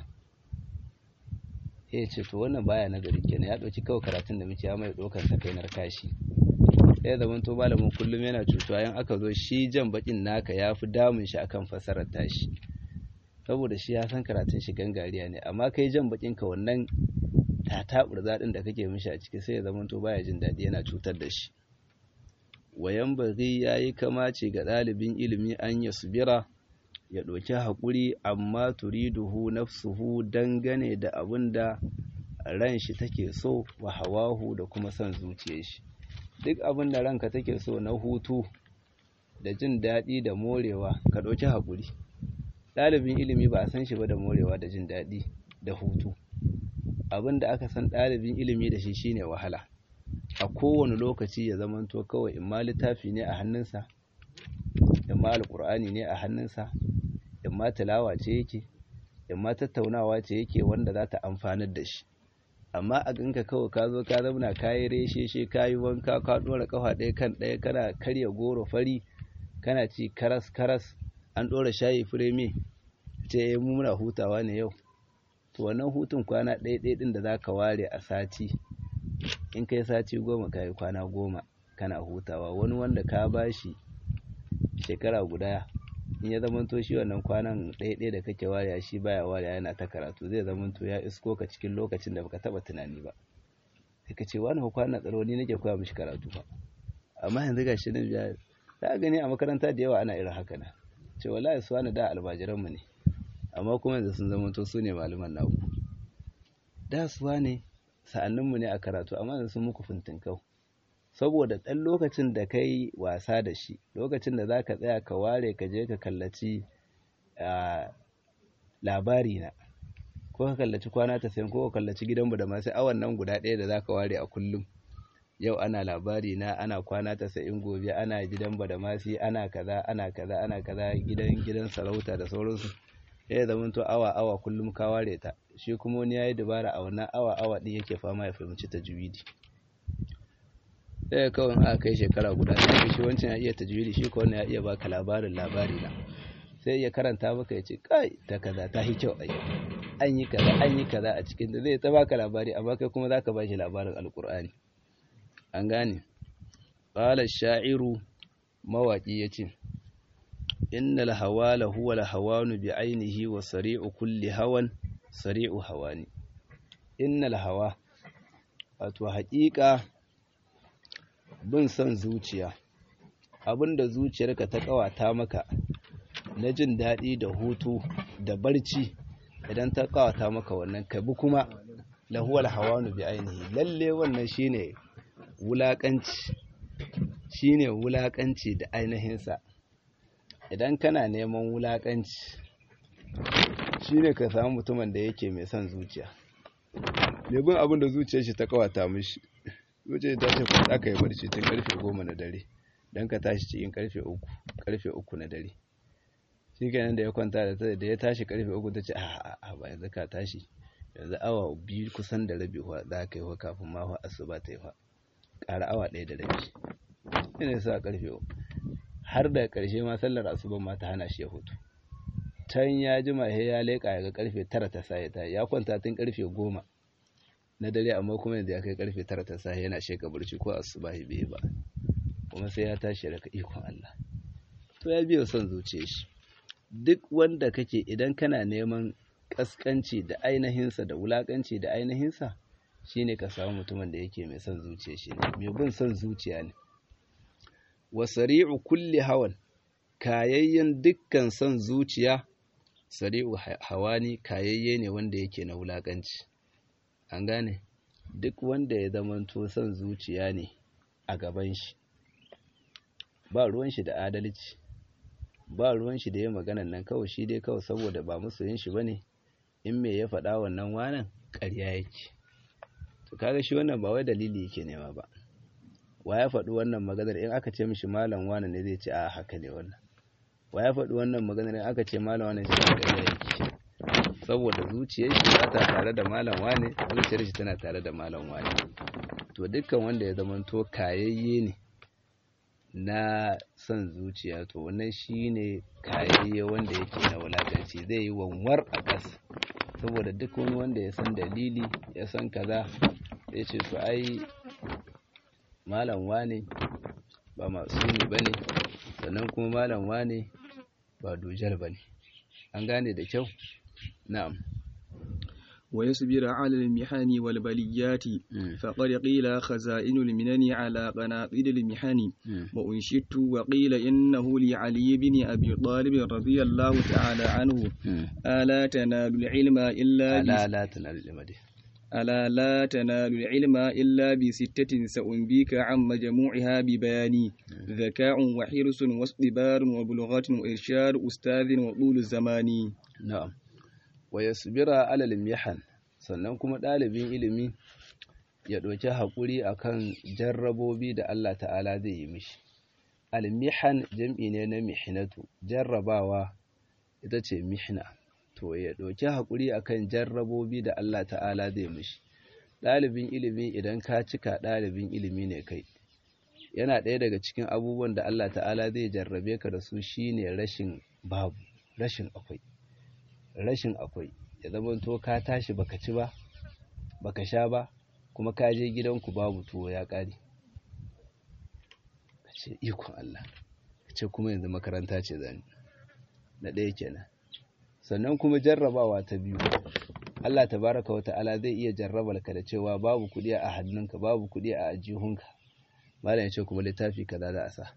ya ce to wannan baya na gari kenan ya ɗauki kawai karatun da muke ya mai ɗaukar sa kai narkashi ya zama to malamin kullum yana cutuwa in aka zo shi jan bakin naka ya fi damun shi akan fasarar tashi saboda shi ya san karatun shi gangariya ne amma kai jan bakin ka wannan tataɓur zaɗin da kake mishi a ciki sai ya zama to baya jin daɗi yana cutar da shi wayan bari ya yi kamace ga ɗalibin ilimi an ya subira ya ɗauki haƙuri amma turiduhu nafsuhu dangane da abin da ran shi take so wa hawahu da kuma son zuciyar shi duk abin da ranka take so na hutu da jin daɗi da morewa ka ɗauki haƙuri ɗalibin ilimi ba a san shi ba da morewa da jin daɗi da hutu abin da aka san ɗalibin ilimi da shi shine wahala a kowane lokaci ya zamanto kawai in ma littafi ne a hannunsa in ma alƙur'ani ne a hannunsa in ma tilawa ce yake in ma tattaunawa ce yake wanda za ta amfanar da shi amma a ganka kawai ka zo ka zauna ka yi reshe ka yi wanka ka ɗora ƙafa ɗaya kan ɗaya kana karya goro fari kana ci karas karas an ɗora shayi fireme ce mu muna hutawa ne yau to wannan hutun kwana ɗaya ɗaya ɗin da za ka ware a sati in kai sati goma ka yi kwana goma kana hutawa wani wanda ka bashi shekara guda in ya zamanto shi wannan kwanan ɗaya ɗaya da kake wariya shi baya wariya yana ta karatu zai zamanto ya isko ka cikin lokacin da baka taba tunani ba sai ka ce wani kwana tsaro ni nake koya mishi karatu ba amma yanzu ga shi nan ya za gani a makaranta da yawa ana irin haka na ce wallahi su wani da almajiran mu ne amma kuma yanzu sun zamanto su ne malaman naku da su ne sa'annin mu ne a karatu amma yanzu sun muku fintinkau saboda ɗan lokacin da ka yi wasa da shi lokacin da za ka tsaya ka ware ka je ka kallaci labari na ko ka kallaci kwana ta sayan ko ka kallaci gidanmu da masu awan nan guda ɗaya da za ka ware a kullum yau ana labari na ana kwana ta sayin gobe ana gidan ba da masu ana kaza ana kaza ana kaza gidan gidan sarauta da sauransu ya zama to awa awa kullum ka ware ta shi kuma wani ya yi dabara a wannan awa awa ɗin yake fama ya fahimci ta juwidi sai kawai aka kai shekara guda sai shi wancan ya iya tajwidi shi ko wannan ya iya baka labarin labari na sai ya karanta maka ya ce kai ta kaza ta yi kyau ai an yi kaza an yi kaza a cikin da zai ta baka labari amma kai kuma zaka ba shi labarin alkur'ani an gane qala sha'iru mawaki yace innal hawala huwa al hawanu bi ainihi wa sari'u kulli hawan sari'u hawani innal hawa wato haƙiƙa bin son zuciya abinda zuciyarka ta kawata maka na jin daɗi da hutu da barci idan ta kawata maka wannan ka bi kuma lahuwal hawanu bi ainihi lalle wannan shine wulakanci shine wulakanci da ainihinsa idan kana neman wulakanci shine ka samu mutumin da yake mai son zuciya lebin abin da zuciyar shi ta kawata mishi zuciyar ta ce ku aka yi barci tun karfe goma na dare don ka tashi cikin karfe uku karfe uku na dare shi kenan da ya kwanta da ta da ya tashi karfe uku ta ce a a ba yanzu ka tashi yanzu awa biyu kusan da rabi wa za ka yi wa kafin ma wa asuba ta yi wa ƙara awa ɗaya da rabi ina sa karfe uku har da ƙarshe ma sallar asuban ma ta hana shi ya hutu can ya jima he ya leƙa ya ga karfe tara ta sa ya ta ya kwanta tun karfe goma na dare amma kuma yanzu ya kai karfe tara ta sahi yana sheka barci ko asubahi bai ba kuma sai ya tashi daga ikon Allah to ya biyo son zuciya shi duk wanda kake idan kana neman kaskanci da ainihinsa da wulakanci da ainihinsa shine ka samu mutumin da yake mai son zuciya shi ne mai bin son zuciya ne wa sari'u kulli hawan kayayyen dukkan son zuciya sari'u hawani kayayye ne wanda yake na wulakanci an gane duk wanda ya zamanto son zuciya ne a gaban shi ba ruwan shi da adalci ba ruwan shi da ya maganan nan kawai shi dai kawai saboda ba musu yin shi bane in me ya faɗa wannan wanan ƙarya yake to kaga shi wannan ba wai dalili yake nema ba wa ya faɗi wannan maganar in aka ce mishi malam wani ne zai ce a haka ne wannan wa ya faɗi wannan maganar in aka ce malam wani sai ga yake saboda zuciyar shi ba ta tare da malam wani zuciyar shi tana tare da malam wani to dukkan wanda ya zamanto kayayye ne na son zuciya to wannan shine kayayye wanda yake na wulakanci zai yi wanwar a ƙasa saboda duk wani wanda ya san dalili ya san kaza ya ce to ai malam wane ba masumi ba ne sannan kuma malam wane ba dujal ba ne an gane da kyau na'am ويصبر على المحن والبليات فقد قيل خزائن المنن على قناطير المحن وأنشدت وقيل إنه لعلي بن أبي طالب رضي الله تعالى عنه ألا تنال العلم إلا ألا لا تنال العلم دي ألا لا تنال العلم إلا بستة سأنبيك عن مجموعها ببياني ذكاء وحرص واصطبار وبلغة وإرشاد أستاذ وطول الزمان نعم wa yasbira alal mihan sannan kuma ɗalibin ilimi ya ɗauki haƙuri akan jarrabobi da Allah ta'ala zai yi mishi almihan jam'i ne na mihnatu jarrabawa ita ce mihna to ya ɗauki haƙuri akan jarrabobi da Allah ta'ala zai mishi ɗalibin ilimi idan ka cika ɗalibin ilimi ne kai yana ɗaya daga cikin abubuwan da Allah ta'ala zai jarrabe ka da su shine rashin babu rashin akwai rashin akwai ya zamanto ka tashi baka ci ba baka sha ba kuma ka je gidanku babu tuwo ya ƙare ka ce ikon Allah ka ce kuma yanzu makaranta ce zani na ɗaya kenan sannan kuma jarrabawa ta biyu Allah tabaraka wa ta'ala zai iya jarrabar ka da cewa babu kuɗi a hannunka babu kuɗi a ajihunka malam ya ce kuma littafi kaza za a sa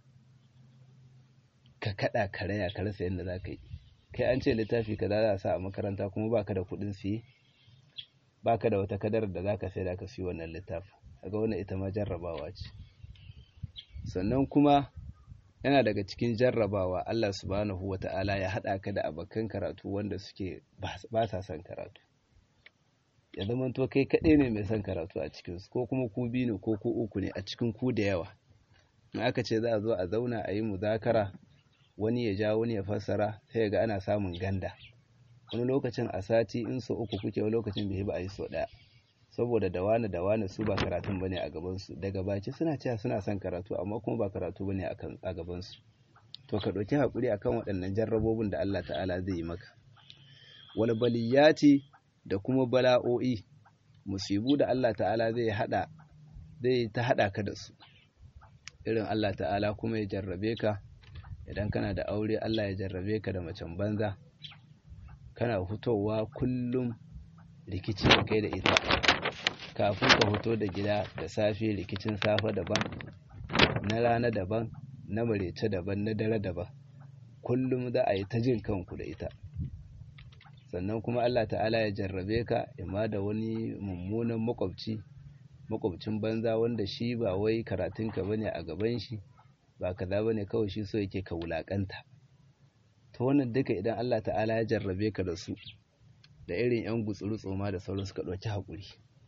ka kaɗa ka raya ka rasa yadda za ka yi kai an ce littafi kaza za a sa a makaranta kuma baka da kuɗin siye baka da wata kadar da zaka sai da ka siyo wannan littafin kaga wannan ita ma jarrabawa ce sannan kuma yana daga cikin jarrabawa Allah subhanahu wata'ala ya haɗa ka da abokan karatu wanda suke ba sa son karatu ya zama to kai kaɗai ne mai son karatu a cikinsu ko kuma ku biyu ne ko ku uku ne a cikin ku da yawa in aka ce za a zo a zauna a yi muzakara wani ya ja wani ya fassara sai ga ana samun ganda wani lokacin a sati in so uku kuke wani lokacin bai ba a yi so ɗaya saboda da wani da wani su ba karatun bane a gabansu daga baki suna cewa suna son karatu amma kuma ba karatu bane a gabansu to ka ɗauki haƙuri akan waɗannan jarrabobin da Allah ta'ala zai yi maka wal baliyati da kuma bala'o'i musibu da Allah ta'ala zai hada zai ta hada ka da su irin Allah ta'ala kuma ya jarrabe ka idan kana da aure Allah ya jarrabe ka da macen banza kana fitowa kullum rikici da kai da ita kafin ka fito da gida da safe rikicin safe daban na rana daban na marece daban na dare daban kullum za a yi ta jin kanku da ita sannan kuma Allah ta'ala ya jarrabe ka imma da wani mummunan makwabci makwabcin banza wanda shi ba wai karatunka bane a gaban shi ba kaza bane kawai shi so yake ka wulakanta to wannan duka idan Allah ta'ala ya jarrabe ka da su da irin yan gutsuru tsoma da sauran suka ɗauki haƙuri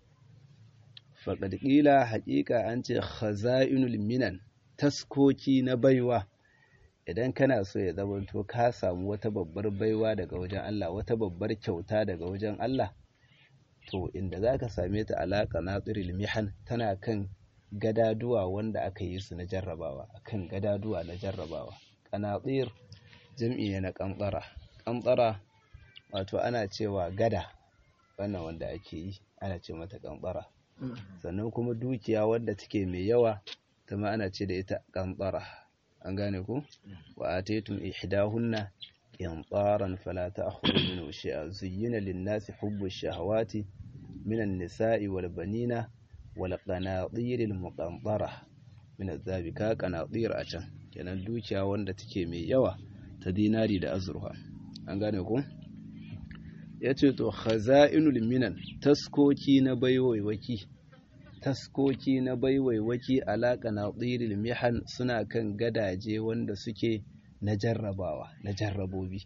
faqad qila haƙiƙa an ce khaza'inul minan taskoki na baiwa idan kana so ya zamanto ka samu wata babbar baiwa daga wajen Allah wata babbar kyauta daga wajen Allah to inda za ka same ta alaƙa na tsiril mihan tana kan gadaduwa wanda aka yi su na jarrabawa akan gadaduwa na jarrabawa ƙanatsir jam'i ne na ƙantsara ƙantsara wato ana cewa gada wannan wanda ake yi ana ce mata ƙantsara sannan kuma dukiya wadda take mai yawa ta ma ana ce da ita ƙantsara an gane ku wa ataytum ihdahunna qintaran fala ta'khudhu minhu shay'a zuyyina lin-nasi hubbu ash-shahawati minan nisa'i wal banina wal qanatir al-muqantara min adh-dhahabi ka qanatir a can kenan dukiya wanda take mai yawa ta dinari da azurfa an gane ku yace to khaza'inul minan taskoki na baiwaiwaki taskoki na baiwaiwaki alaƙa na tsiril mihan suna kan gadaje wanda suke na jarrabawa na jarrabobi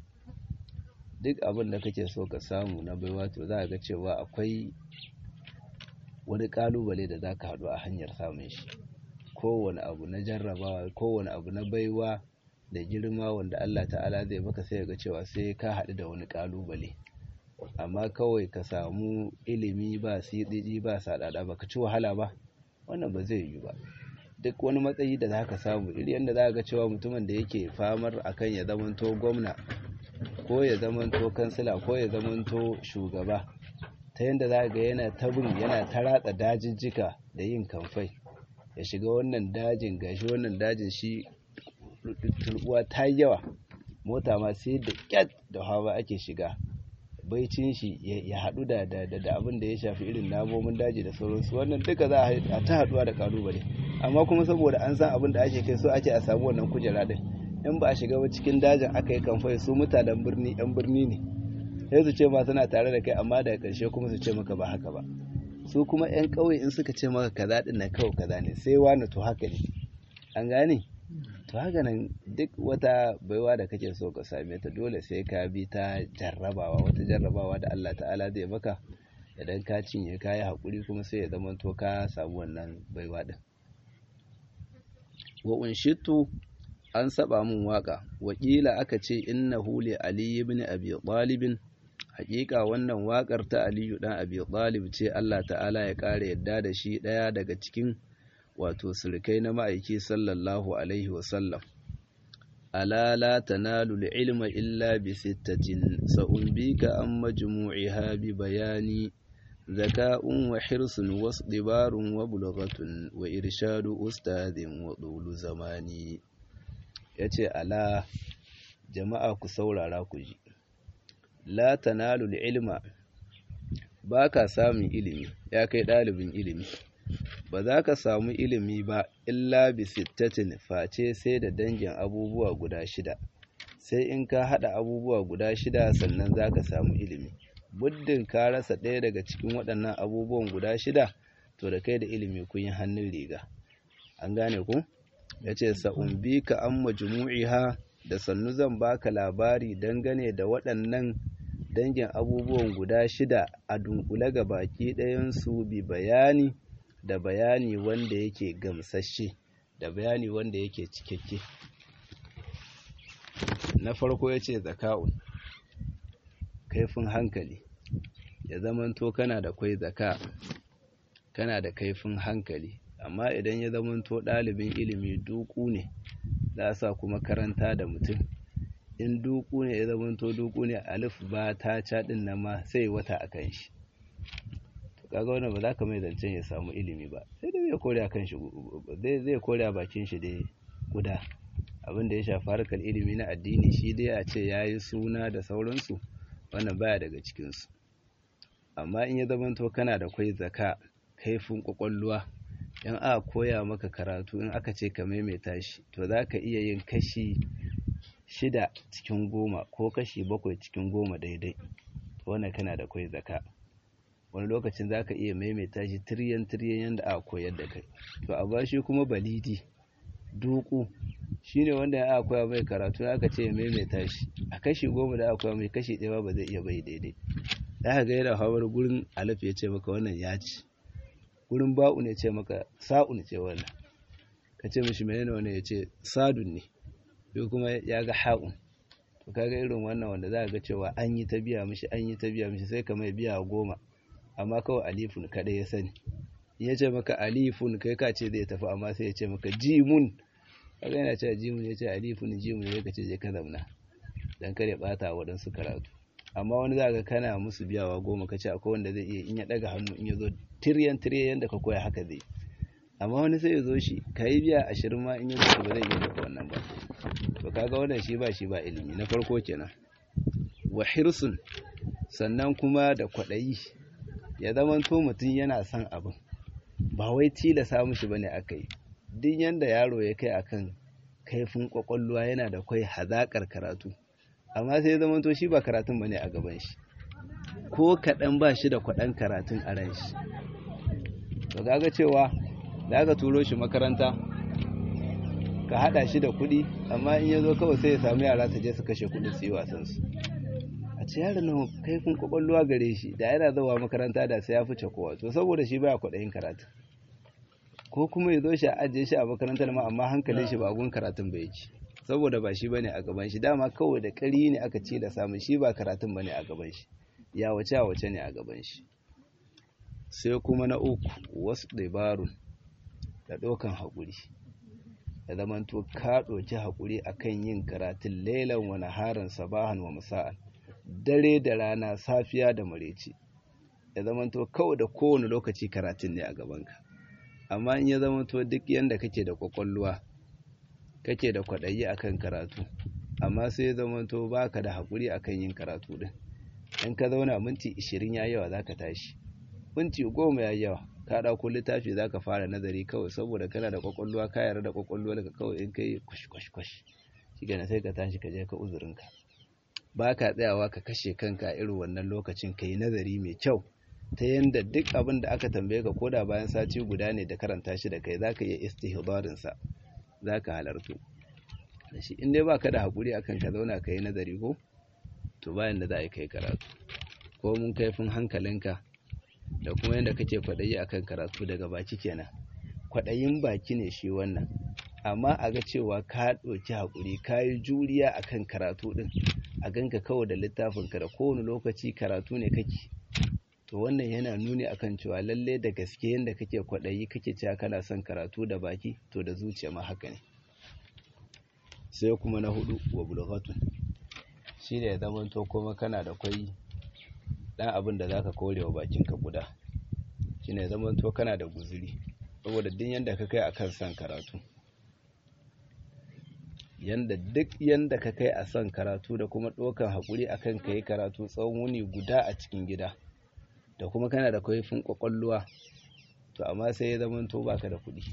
duk abin da kake so ka samu na baiwa to za ga cewa akwai wani kalubale da zaka haɗu a hanyar samun shi kowane abu na jarrabawa kowane abu na baiwa da girma wanda Allah ta'ala zai baka sai ga cewa sai ka haɗu da wani kalubale amma kawai ka samu ilimi ba siɗiɗi ba saɗaɗa ba ka ci wahala ba wannan ba zai yi ba duk wani matsayi da za ka samu iri yadda za ga cewa mutumin da yake famar akan ya zamanto gwamna ko ya zamanto kansila ko ya zamanto shugaba ta yadda za ga yana tabin yana ta ratsa dajijjika da yin kamfai ya shiga wannan dajin gashi wannan dajin shi turbuwa ta yawa mota ma sai da kyat da hawa ake shiga baicin shi ya haɗu da da abin da ya shafi irin namomin daji da sauransu wannan duka za a ta haɗuwa da kalubale amma kuma saboda an san abin da ake kai so ake a samu wannan kujera din in ba a shiga ba cikin dajin aka yi kamfai su mutanen birni yan birni ne sai su ce ma suna tare da kai amma daga ƙarshe kuma su ce maka ba haka ba su kuma yan ƙauye in suka ce maka kaza din nan kawai kaza ne sai wani to haka ne an gane to haka nan duk wata baiwa da kake so ka same ta dole sai ka bi ta jarrabawa wata jarrabawa da Allah ta'ala zai maka idan ka cinye ka yi haƙuri kuma sai ya zama to ka samu wannan baiwa din wa unshitu an saba mun waka wakila aka ce innahu li ali ibn abi talib hakika wannan wakar ta aliyu dan abi talib ce Allah ta'ala ya kare yadda da shi daya daga cikin wato sulkai na ma'aiki sallallahu alaihi wa sallam ala la tanalu ilma illa bi sittatin sa'unbika an majmu'iha bi bayani ذكاء وحرص واصطبار وبلغة وإرشاد أستاذ وطول زماني yace ala jama'a ku saurara ku ji la tanalu ilma ba ka samun ilimi ya kai ɗalibin ilimi ba za ka samu ilimi ba illa bi sittatin face sai da dangin abubuwa guda shida sai in ka haɗa abubuwa guda shida sannan za ka samu ilimi muddin ka rasa ɗaya daga cikin waɗannan abubuwan guda shida to da kai da ilimi kun yi hannun riga an gane ku ya ce sa'umbi ka an majmu'iha da sannu zan baka labari dangane da waɗannan dangin abubuwan guda shida a dunkule ga baki ɗayansu bi bayani da bayani wanda yake gamsashe da bayani wanda yake cikakke na farko ya ce zaka'un kaifin hankali ya zamanto kana da kwai zaka kana da kaifin hankali amma idan ya zamanto ɗalibin ilimi duku ne za sa kuma karanta da mutum in duku ne ya zamanto duku ne alif ba ta caɗin na ma sai wata a kan shi to kaga wannan ba za ka mai zancen ya samu ilimi ba sai dai zai kore a kan shi zai kore a bakin shi dai guda abin da ya shafi harkar ilimi na addini shi dai a ce ya yi suna da sauransu wannan baya daga cikinsu amma in ya zamanto kana da kwai zaka kaifin kwakwalwa in aka koya maka karatu in aka ce ka maimaita shi to za ka iya yin kashi shida cikin goma ko kashi bakwai cikin goma daidai wannan kana da kwai zaka wani lokacin za ka iya maimaita shi tiryan tiryan yadda aka koyar da kai to a bashi kuma balidi duku shine wanda ya aka koya mai karatu aka ce maimaita shi a kashi goma da aka koya mai kashi ɗaya ba zai iya bai daidai za ka ga yana hawar gurin alif ya ce maka wannan ya ci gurin ba'u ne ce maka sa'un ce wannan ka ce mishi menene wannan ya ce sadun ne sai kuma ya ga ha'un to kaga irin wannan wanda za ga cewa an yi ta biya mishi an yi ta biya mishi sai ka mai biya goma amma kawai alifun kaɗai ya sani ya ce maka alifun kai ka ce zai tafi amma sai ya ce maka jimun kaga yana cewa jimun ya ce alifun jimun ya ce je ka zauna dan kare bata waɗansu karatu amma wani za ga kana musu biyawa goma ka ce akwai wanda zai iya in ya ɗaga hannu in ya zo tiryan tiryan yadda ka koya haka zai amma wani sai ya zo shi ka yi biya ashirin ma in ya zo ba zai iya maka wannan ba to kaga wannan shi ba shi ba ilimi na farko kenan wa hirsun sannan kuma da kwaɗayi ya zamanto mutum yana son abin ba wai tilasa mushi bane aka yi duk yanda yaro ya kai akan kaifin kwakwalwa yana da kwai hazaƙar karatu amma sai ya zamanto shi ba karatun bane a gaban shi ko kaɗan ba shi da kwaɗan karatun a ran shi to kaga cewa da aka turo shi makaranta ka haɗa shi da kuɗi amma in ya zo kawai sai ya samu yara su je su kashe kuɗi su yi wasan su a a ce yaron nan kaifin kwakwalwa gare shi da yana zuwa makaranta da sai ya fice kowa to saboda shi baya kwaɗayin karatu ko kuma ya zo shi a ajiye shi a makarantar ma amma hankalin shi ba gun karatun ba yake saboda ba shi bane a gaban shi dama kawai da ƙari ne aka ce da samun shi ba karatun bane a gaban shi ya wace wace ne a gaban shi sai kuma na uku wasu dabarun da ɗaukan haƙuri da zamanto ka ɗauki haƙuri akan yin karatun lailan wa naharan sabahan wa musa'an dare da rana safiya da mareci ya zamanto kawai da kowane lokaci karatun ne a gabanka amma in ya zamanto duk yanda kake da kwakwalwa kake da kwaɗayi akan karatu amma sai ya zamanto baka da haƙuri akan yin karatu din in ka zauna minti ishirin ya yawa zaka tashi minti goma ya yawa ka ɗauko littafi za ka fara nazari kawai saboda kana da kwakwalwa ka yarda da kwakwalwa daga kawai in kai kwash kwash kwash shi sai ka tashi ka je ka uzurinka ba ka tsayawa ka kashe kanka irin wannan lokacin ka yi nazari mai kyau ta yadda duk abin da aka tambaye ka koda bayan sati guda ne da karanta shi da kai za ka iya istihbarin sa za ka halartu da shi in dai ba ka da haƙuri akan ka zauna ka yi nazari ko to bayan da za a yi kai karatu ko mun kaifin hankalinka da kuma yadda kake kwaɗayi akan karatu daga baki kenan kwaɗayin baki ne shi wannan amma a ga cewa ka ɗauki haƙuri ka yi juriya akan karatu ɗin a ganka kawai da littafinka da kowane lokaci karatu ne kake to wannan yana nuni akan cewa lalle da gaske yadda kake kwaɗayi kake cewa kana son karatu da baki to da zuciya ma haka ne sai kuma na hudu wa bulghatun shi ne ya zamanto kuma kana da kwai dan abin da zaka kore wa bakinka guda shine zaman to kana da guzuri saboda din yanda ka kai akan san karatu yanda duk yanda ka kai a san karatu da kuma dokan hakuri akan kai karatu tsawon wuni guda a cikin gida da kuma kana da kaifin kwakwalluwa to amma sai ya zaman to baka da kuɗi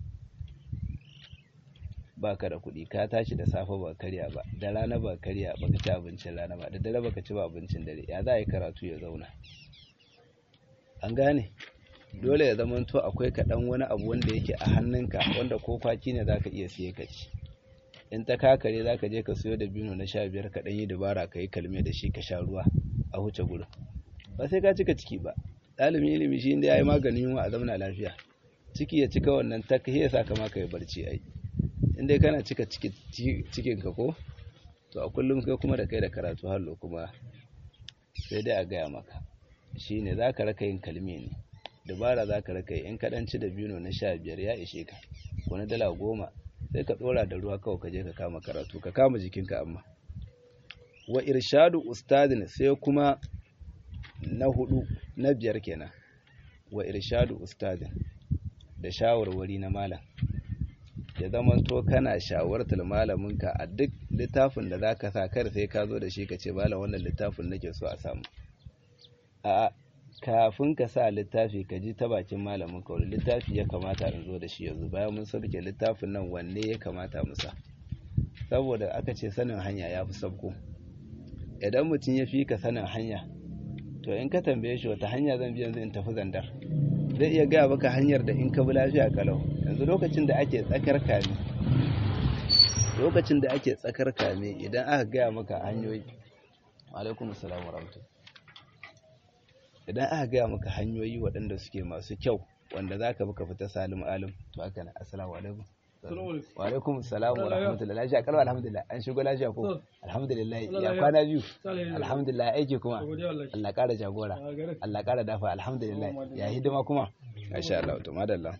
baka da kuɗi ka tashi da safe ba karya ba da rana ba karya ba ka ci abincin rana ba da dare ba ka ci ba abincin dare ya za a yi karatu ya zauna an gane dole ya zama to akwai kaɗan wani abu wanda yake a hannunka wanda ko kwaki ne za ka iya siye ka ci in ta kakare za ka je ka siyo da bino na sha biyar ka ɗan yi dabara ka yi kalme da shi ka sha ruwa a huce gurin ba sai ka cika ciki ba ɗalibin ilimi shi inda ya yi maganin yunwa a zamana lafiya ciki ya cika wannan ta ya sa kama ka yi barci ai in dai kana cika cikin ka ko to a kullum kai kuma da kai da karatu hallo kuma sai dai a gaya maka shine za ka raka yin kalmi ne dabara za ka raka yi in kaɗanci da bino na sha biyar ya ishe ka ko na dala goma sai ka ɗora da ruwa kawai ka je ka kama karatu ka kama jikinka amma wa irshadu ustadin sai kuma na hudu na biyar kenan wa irshadu ustadin da shawarwari na malam ya zama to kana shawartar malaminka a duk littafin da zaka sa kar sai ka zo da shi ka ce malam wannan littafin nake so a samu a kafin ka sa littafi ka ji ta bakin malamin ka wani littafi ya kamata in zo da shi yanzu bayan mun sauke littafin nan wanne ya kamata mu sa saboda aka ce sanin hanya ya fi sabko idan mutum ya fi ka sanin hanya to in ka tambaye shi wata hanya zan bi yanzu in tafi zandar zai iya gaya maka hanyar da in ka bi lafiya kalau yanzu lokacin da ake tsakar kame lokacin da ake tsakar kame idan aka gaya maka hanyoyi alaikum assalamu warahmatullahi idan aka gaya maka hanyoyi waɗanda suke masu kyau wanda za ka baka fita salim alim to haka na assalamu alaikum wa alaikum assalam wa rahmatullahi lafiya kalwa alhamdulillah an shigo lafiya ko alhamdulillah ya kwana biyu alhamdulillah aiki kuma Allah ƙara jagora Allah ƙara dafa alhamdulillah ya hidima kuma masha Allah to madalla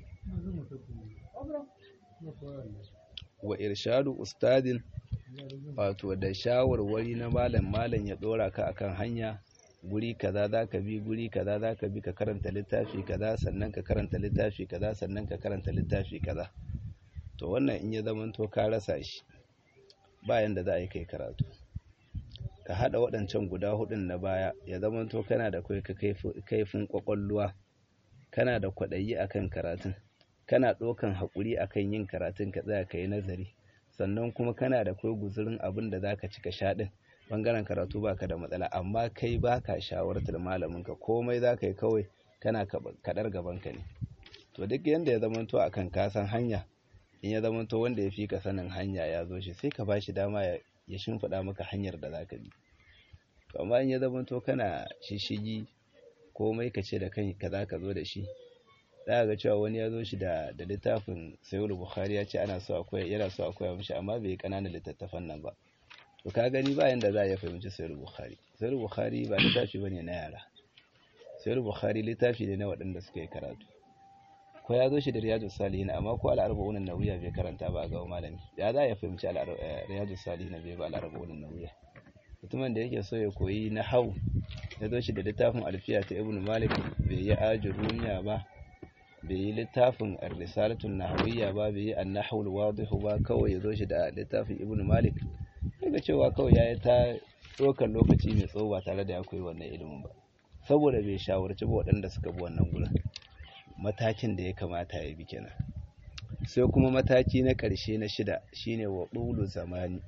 wa irshadu ustadin wato da shawarwari na malam malam ya dora ka akan hanya guri kaza za ka bi guri kaza za ka bi ka karanta littafi kaza sannan ka karanta littafi kaza sannan ka karanta littafi kaza to wannan in ya zama to ka rasa shi bayan da za a yi kai karatu ka hada waɗancan guda hudun na baya ya zama to kana da kai kaifin kwakwalluwa kana da kwaɗayi akan karatun kana ɗaukan haƙuri akan yin karatun ka tsaya ka yi nazari sannan kuma kana da kai guzurin abin da za ka ci ka sha ɗin bangaren karatu baka da matsala amma kai baka shawartar malamin ka komai zaka yi kawai kana kadar gaban ka ne to duk yanda ya zamanto akan kasan hanya in ya zamanto wanda ya fi ka sanin hanya ya zo shi sai ka bashi dama ya shimfiɗa maka hanyar da zaka bi to amma in ya zama to kana shishigi komai ka ce da kai kaza ka zo da shi za ga cewa wani ya zo shi da da littafin sayyid bukhari ya ce ana so akwai yana so akwai mishi amma bai kananan littattafan nan ba to ka gani ba yanda za a fahimci sayyid bukhari sayyid bukhari ba littafi bane na yara sayyid bukhari littafi ne na waɗanda suka yi karatu ko ya zo shi da riyadu salihin amma ko al'arba'un nawiya bai karanta ba ga malami ya za ya fahimci riyadu salihin bai ba al'arba'un nawiya mutumin da yake so ya koyi na hau ya zo shi da littafin alfiya ta ibn malik bai yi ajin rumiya ba bai yi littafin risalatun nahawiyya ba bai yi annahul wadihu ba kawai ya zo shi da littafin ibn malik daga cewa kawai ya yi ta ɗaukar lokaci mai tsawo ba tare da ya koyi wannan ilimin ba saboda bai shawarci ba waɗanda suka bi wannan gurin matakin da ya kamata ya bi kenan sai kuma mataki na ƙarshe na shida shine wa ɗulu zamani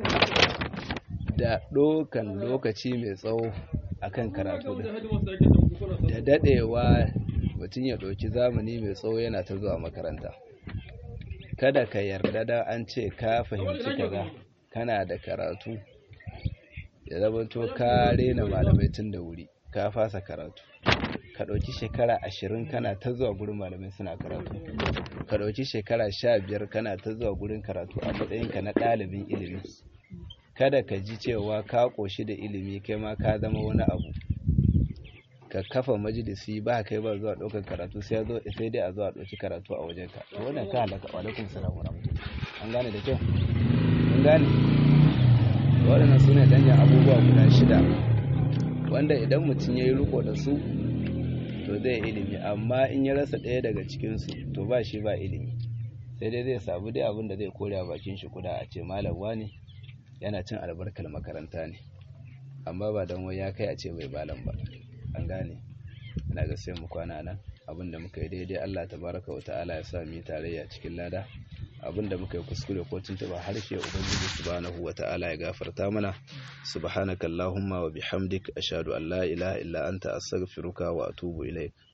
da ɗaukan lokaci mai tsawo akan karatu da daɗewa mutum ya ɗauki zamani mai tsawo yana ta zuwa makaranta kada ka yarda da an ce ka fahimci kaza kana da karatu ya zama to ka rena malamai tun da wuri ka fasa karatu ka ɗauki shekara ashirin kana ta zuwa gurin malamai suna karatu ka ɗauki shekara sha biyar kana ta zuwa gurin karatu a matsayinka na ɗalibin ilimi kada ka ji cewa ka ƙoshi da ilimi kai ma ka zama wani abu ka kafa majalisi ba kai ba zuwa ɗaukar karatu sai sai dai a zuwa ɗauki karatu a wajenka to wannan ka halaka wa alaikum salam wa an gane da kyau an gane waɗannan su ne danyen abubuwa guda shida wanda idan mutum ya yi riko da su to zai ilimi amma in ya rasa ɗaya daga cikinsu to ba shi ba ilimi sai dai zai samu dai abin da zai kore a bakin shi kuda a ce malam wani yana cin albarkar makaranta ne amma ba don wai ya kai a ce bai balan ba an gane ina ga sai mu kwana nan abin da muka yi daidai Allah tabaraka wa ta'ala ya sa mu yi tarayya cikin lada abin da muka yi kuskure ko tuntuba harshe ubangiji subhanahu wa ta'ala ya gafarta mana subhanakallahumma wa bihamdik ashhadu an la ilaha illa anta astaghfiruka wa atubu ilaik